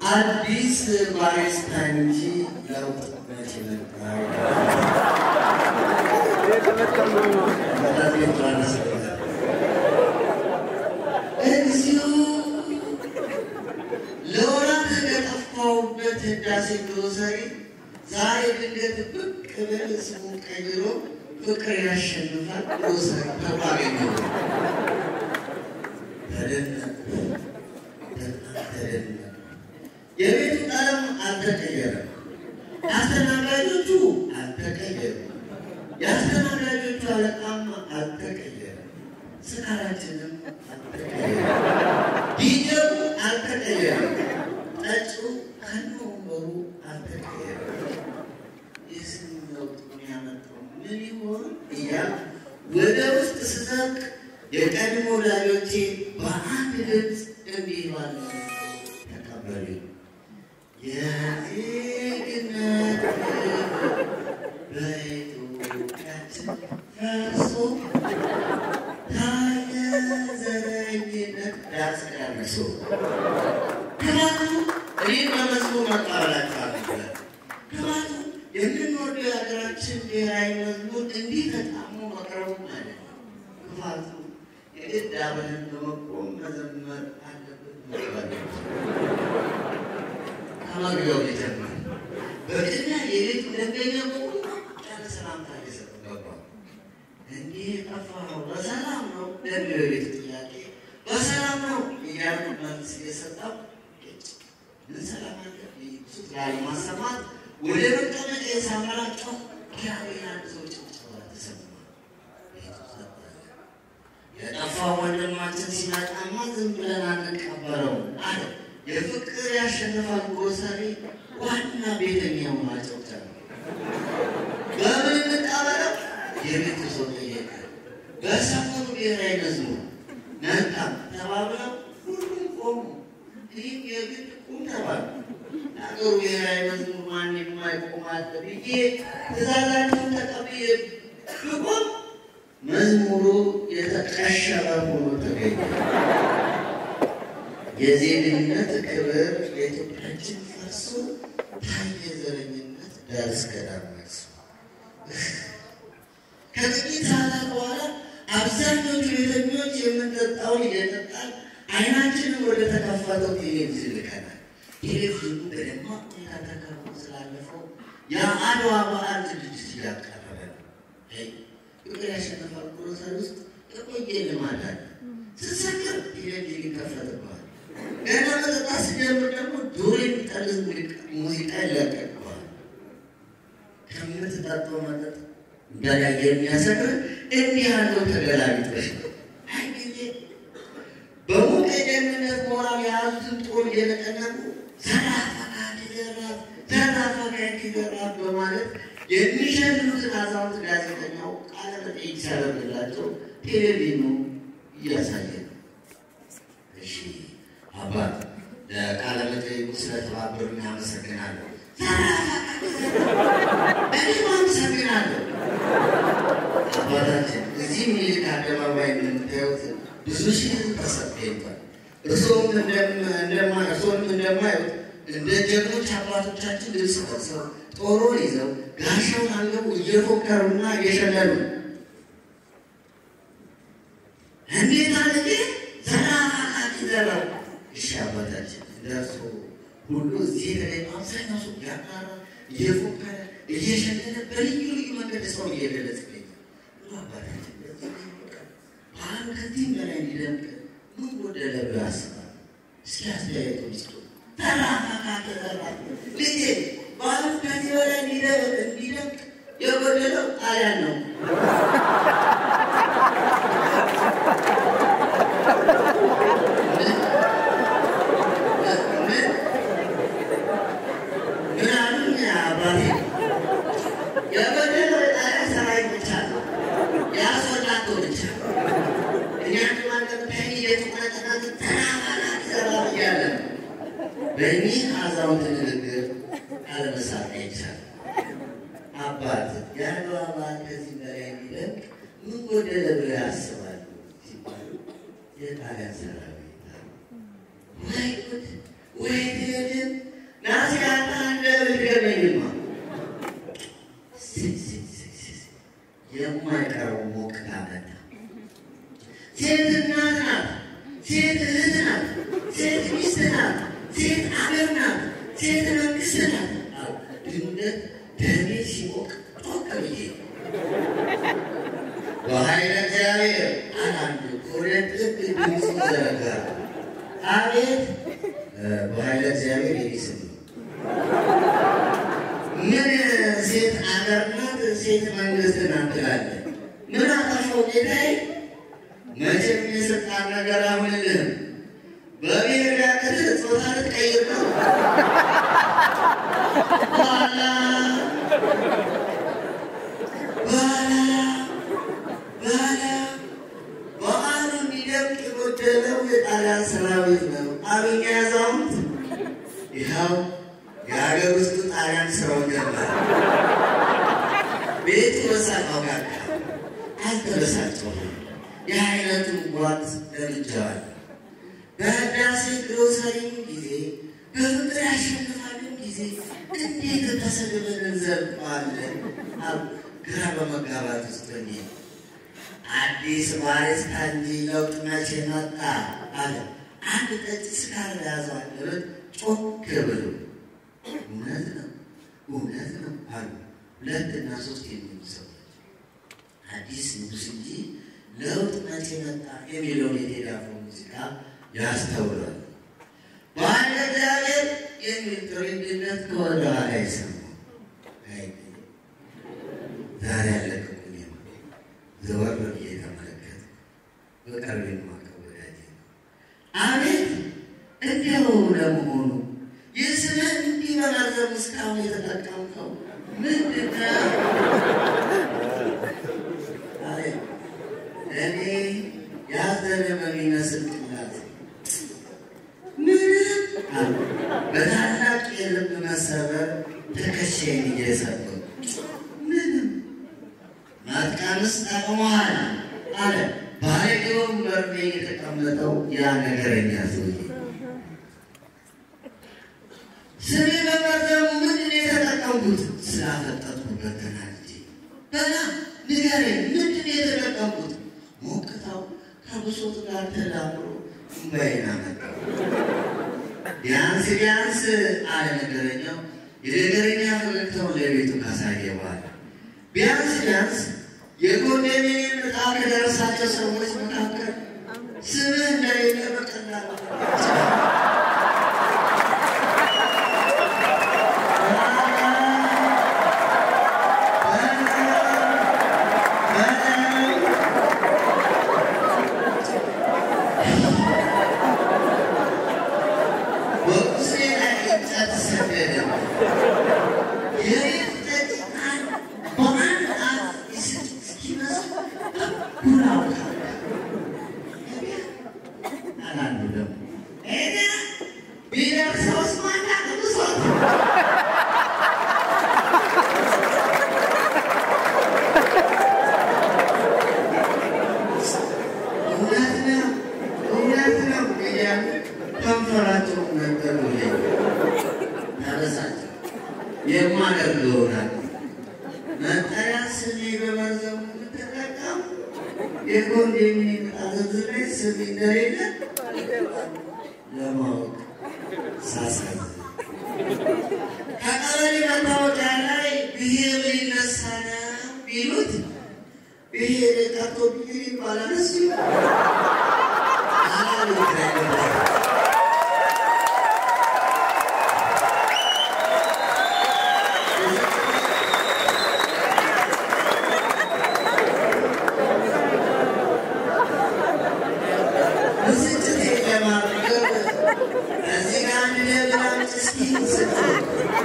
አዲስ ባሪስታ እንጂ ለውጥ መቼ መጣ? እግዚኦ ለወራት ለጠፋሁበት ህዳሴ ግሮሰሪ ዛሬ ድንገት ብቅ ብል ስሙ ቀይሮ ፍቅር ያሸንፋል ግሮሰሪ ተባገኘው። ተደነቁ በጣም ተደነቁ። የቤቱ ቀለም አልተቀየረም። አስተናጋጆቹ አልተቀየሩም። የአስተናጋጆቹ አለቃም አልተቀየረም። ስካራችንም አልተቀየረም። ዲጀሩ አልተቀየረም። ጠጪው ከነ ወንበሩ አልተቀየረም። የስም ለውጥ ያመጣው ምን ይሆን እያልኩ ወደ ውስጥ ስዘልቅ የቀድሞ ወዳጆቼ በአንድ ድምፅ እንዲህ ባለ ተቀበሉኝ። የዜግነት በኢትዮጵያችን ፈርሶ ታየ ዘረኝነት ዳስ ቀርሶ ክባቱ እኔን በመዝሙር መቀበላቸው አልነበረም። ክባቱ የምንወደው የሀገራችን ብሔራዊ መዝሙር እንዲህ ተጣሞ መቅረቡ ማለት ነው። ክፋቱ የግድ አብረን በመቆም መዘመር አለብን መባል ከመግቢያው ጀመር። በቅድሚያ የቤቱ ደንበኛ በሙሉ ያለ ሰላምታ እየሰጡ ገባ። እንዲህ የጠፋኸው በሰላም ነው ለሚለው የቤቱ ጥያቄ በሰላም ነው እያሉ መልስ እየሰጠው ምን ሰላም አለ ሱት ላይ ማሰማት ወደ መቀመጫ የሳመራቸው ኪራቤ አንድ ሰው ጭብጨባ ተሰማ። ቤቱ ጸጥ አለ። የጠፋው ወንድማችን ሲመጣማ ዝም ብለን አንቀበለው አለ። የፍቅር ያሸንፋል ግሮሰሪ ዋና ቤተኛው ማጨብጨብ በምን እንቀበለው? የቤቱ ሰው ጠየቀ። በሰፈሩ ብሔራዊ መዝሙር መልካም ተባብለው ሁሉም ቆሙ። ይህም የግድ ቁም ተባሉ። ለአገሩ ብሔራዊ መዝሙር ማን የማይቆም አለ ብዬ ትእዛዛቸውን ተቀብዬ ብቆም መዝሙሩ የተቀሸረ ሆኖ ተገኘ። የዜግነት ክብር የኢትዮጵያችን ፈርሶ ታየ ዘረኝነት ዳር እስከ ዳር ነግሶ። ከጥቂት ሰዓታት በኋላ አብዛኞቹ ቤተኞች የምንጠጣውን እየጠጣን አይናችንን ወደ ተከፈተው ቴሌቪዥን ልከናል። ቴሌቪዥኑ በደማቅ ሁኔታ ተከፍቶ ስላለፈው የአድዋ በዓል ዝግጅት እያቀረበ ነው። ፍቅር ያሸነፋል ግሮሰሪ ውስጥ የቆየ ልማድ አለ። ስትሰክር ቴሌቪዥን ይከፈትብሃል። ገና መጠጣት ሲጀምር ደግሞ ዶሮ የሚጠልዝ ሙዚቃ ይለቀቅብሃል። ከምትጠጣው መጠጥ በላይ የሚያሰክር እንዲህ ያለው ተገላቢጦሽ ነው። አይ ጊዜ በሞቀ ደህንነት ሞራል የያዙትን ጦር እየነቀነቁ ዘራፈቃድ ዘራፍ ዘራፈቃድ ዘራፍ በማለት የሚሸልሙትን አዛውንት ጋዜጠኛው ቃለ መጠይቅ ሲያደርግላቸው ቴሌቪዥኑ እያሳየ ነው። እሺ አባት ለቃለ መጠይቁ ስለተባበሩኝ አመሰግናለሁ። እኔም አመሰግናለሁ። አባታችን እዚህ ሚኒልክ አደባባይ የምታዩት ብዙ ሺህ ህዝብ ተሰብስቧል። እርስዎም እርስዎም እንደማዩት እንደ ጀግኖች አባቶቻችን ልብስ ለብሰው ጦሩን ይዘው ጋሻውን አንገቡ እየፎከሩና እየሸለሉ እንዴት አድርጌ ዘራፋቃቂ ዘራ እሺ አባታችን እንደርሶ ሁሉ እዚህ የተገኘ አብዛኛው ሰው እያቃረ እየፎከረ እየሸለለ በልዩ ልዩ መንገድ ሰው እየገለጽ ይገኛል። ሁሉ አባታችን ባህል ከዚህም በላይ እንዲደምቅ ምን ጎደለ ብለው ያስባል? እስኪ አስተያየቱ ይስጡ። ተራፋቃቂ ዘራ ልጄ ባህሉ ከዚህ በላይ እንዲደምቅ የጎደለው ጣሊያን ነው። ምን አሉኝ አባቴ? የጎደለው የጣሊያን ሰራዊት ብቻ ነው፣ ያስወጣቶ ብቻ እኛ ማለብታይ የቱቀጠናት ተራፋቃቂ ዘራ እያለ በእኒህ አዛውንት ንግግር አለመሳት አይቻልም። አባት የአድዋ በዓል ከዚህ በላይ እንዲደምቅ ምን ጎደለ ብለው ያስባሉ ሲባሉ የጣሊያን ሰራዊት ወይ ጉድ ወይ ድን ናስጋታ እንደምትገበኝማ የማይቀረው ሞቅታ መጣ። ሴት እናት ናት፣ ሴት እህት ናት፣ ሴት ሚስት ናት፣ ሴት አገር ናት፣ ሴት መንግስት ናት። አዎ ድንገት ደሜ ሲሞቅ ጮክ ብዬ በኃይለ እግዚአብሔር አላንዱ ሁለት ልብ ድምፅ ዘረጋ። አቤት በኃይለ እግዚአብሔር የሚስም ምን ሴት አገር ናት፣ ሴት መንግስት ናት ትላለህ? ምን አጠፋው ጌታዬ? መቼም የስልጣን ነገር አሁንልህም። በብሔር ዳቅትህ ጾታ ልትቀይር ነው። በኋላ በኋላ በኋላ በዓሉ እንዲደምቅ የጎደለው የጣሊያን ሰራዊት ነው። አብኛ ያዛውንት ይኸው የሀገር ውስጥ ጣሊያን ስራው ጀመረ። ቤቱ በሳቀው ጋር አልተበሳጨሁም። የአይነቱን ጓት ለምጄዋለሁ። በህዳሴ ግሮሰሪም ጊዜ በፍቅር ያሸንፋልን ጊዜ እንዴት ተሰድበን እንዘልቀዋለን? አሉ ግራ በመጋባት ውስጥ ሆኜ አዲስ ባሪስ እንጂ ለውጥ መቼ መጣ አለ አንድ ጠጭ ስካር ያዘው አንደበት ጮክ ብሎ እውነት ነው እውነት ነው አሉ ሁለትና ሶስት የሚሉ ሰዎች አዲስ ንጉስ እንጂ ለውጥ መቼ መጣ የሚለውን የቴዲ አፍሮ ሙዚቃ ያስተውላል። በአንድ እግዚአብሔር የሚል ትውልድነት ከወደ ኋላ ይሰማል። ዛሬ ያለቅቁኝ ዘወር ብዬ ተመለከት በቅርብ የማውቀው ወዳጄ ነው። አቤት እንዲያው ለመሆኑ የስምህ እንዲህ በማዘም እስካሁን የተጠቀምከው ምንድን ነው? እኔ ያዘነ በሚመስል ቅላት ምንም አሉ። በታላቅ የልብ መሰበር ትከሻዬን እየሰበሩ ምንም ማጥቃንስ ጠቅሞሃል አለ ባለጌውን በርቤ የተቀመጠው ያ ነገረኛ ሰውዬ። ስሜ በመርዘሙ ምንድን ነው የተጠቀምኩት? ስላፈጠጥኩበት ተናድጄ። በላ ንገረኝ፣ ምንድን ነው የተጠቀምኩት? ሞቅታው ከብሶት ጋር ተዳምሮ እምባዬን አመጣው። ቢያንስ ቢያንስ አለ ነገረኛው የነገረኛ ፈገግታው ለቤቱ ካሳየ በኋላ ቢያንስ ቢያንስ የኮንዶሚኒየም ዕጣ ከደረሳቸው ሰዎች መካከል ስምህ እንደሌለ በቀላሉ በቁስሌ ላይ እንጨት ሰደደ። የቤት ደጅ በአንድ አፍ ይስቅ እስኪመስል እኩል አውቃለሁ። አላንዱ ደግሞ እኔ ቢደርሰውስ ማን አቅምሶት እውነት ነው እውነት ነው እያሉ ከንፈራቸውን ነገሩልኝ። ተበሳጨሁ። የማደርገው ይሆናል። መጠሪያ ስሜ በመርዘሙ የምትጠቀም የኮንዶሚኒየም ዕጣ ዝርዝር ላይ ስሜ እንደሌለ ለማወቅ ሳሳዝን ከቀበሌ መታወቂያ ላይ ብሄር ሊነሳ ነው ቢሉት ብሄር ቀርቶ ብሄር ይባላል እሱ አላሉ ብስጭት ለማርገብ እዚህ ጋር አንድ ለብላጭ እስኪ ስትል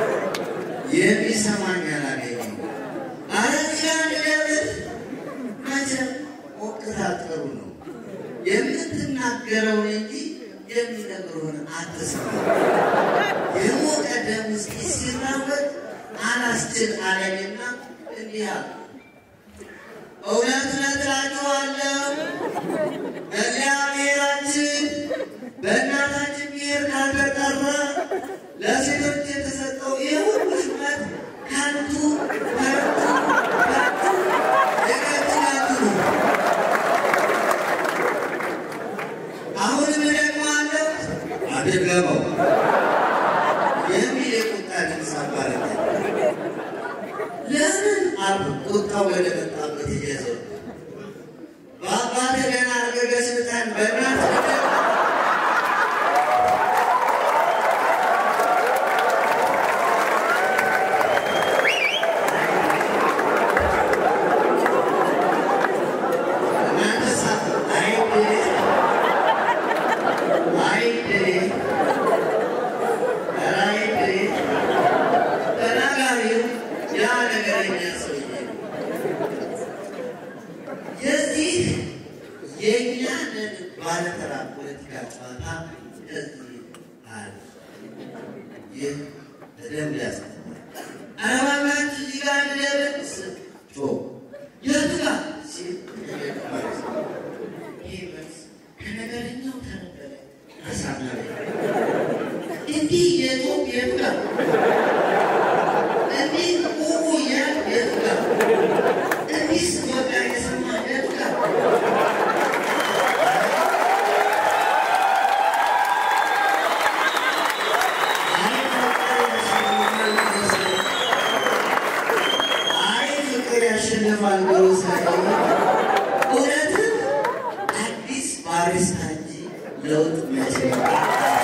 የሚሰማኝ አላገኘም። አረ እዚህ ጋር አንድ ለብል መቼም ሞቅታ ጥሩ ነው። የምትናገረውን እንጂ የሚነግሩህን አትስማ። የሞቀ ደም እስኪ ሲራወጥ አላስችል አለኝና እንዲህ አሉ። እውነት እውነት እላችኋለሁ እግዚአብሔራችን በእናታችን ብሔር ካልተጠራ ለሴቶች የተሰጠው ይህ ሁሉ ሹመት ከንቱ ከንቱ ከንቱ የከንቱ ከንቱ ነው። አሁንም ደግሞ አለው አድርገመው የሚል የቁጣ ድምፅ አባረገ። ለምን አሉ ቁጣው ወደ መጣበት እየዞሩ በአባትህ ገና አድርገህ ስልጣን በእናትህ ገና እናንተ ሳት አይድ አይድ አይድ ተናጋሪው ያ ነገረኛ ሰውዬ ነው። የዚህ የእኛንን ባለተራ ፖለቲካ ጨዋታ ከዚህ አለ። ይህ በደንብ ያስተምራል። አረባባች እዚህ ጋር እንደደረስ ጮ የቱ ጋር ሲል ይህ መልስ ከነገረኛው ተነበረ አሳማሪ እንዲህ የጾም የቱ ጋር እንዲህ ቁቁ እያል የቱ ጋር እንዲህ ስትወጣ የሰማ የቱ ጋር አይ ፍቅር ያሸንፋል ብሎ ሳይሆን እውነትም አዲስ ባሪስታ እንጂ ለውጥ መቼ